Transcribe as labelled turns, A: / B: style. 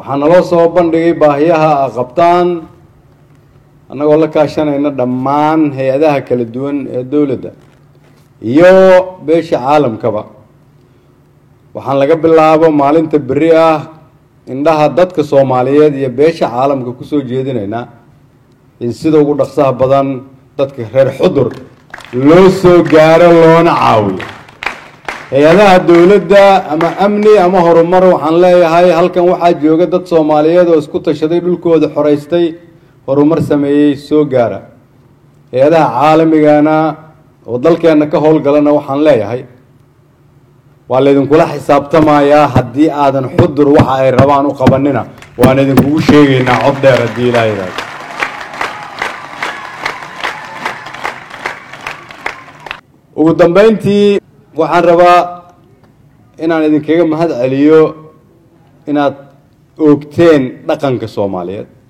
A: waxaa naloo soo bandhigay baahiyaha a qabtaan annagoo la kaashanayna dhammaan hay-adaha kala duwan ee dowladda iyo beesha caalamkaba waxaan laga bilaabo maalinta berri ah indhaha dadka soomaaliyeed iyo beesha caalamka kusoo jeedinaynaa in sida ugu dhaqsaha badan dadka reer xudur loo soo gaaro loona caawiyo hay-adaha dowladda ama amni ama horumar waxaan leeyahay halkan waxaa jooga dad soomaaliyeed oo isku tashaday dhulkooda xoreystay horumar sameeyey soo gaara hay-adaha caalamigana oo dalkeenna ka howlgalana waxaan leeyahay waa laydinkula xisaabtamayaa haddii aadan xudur waxa ay rabaan u qabanina waan idinkugu sheegaynaa cod dheer haddii ilaa yidhaahdo ugu dambeyntii waxaan rabaa inaan idinkaga mahad celiyo inaad oogteen dhaqanka soomaaliyeed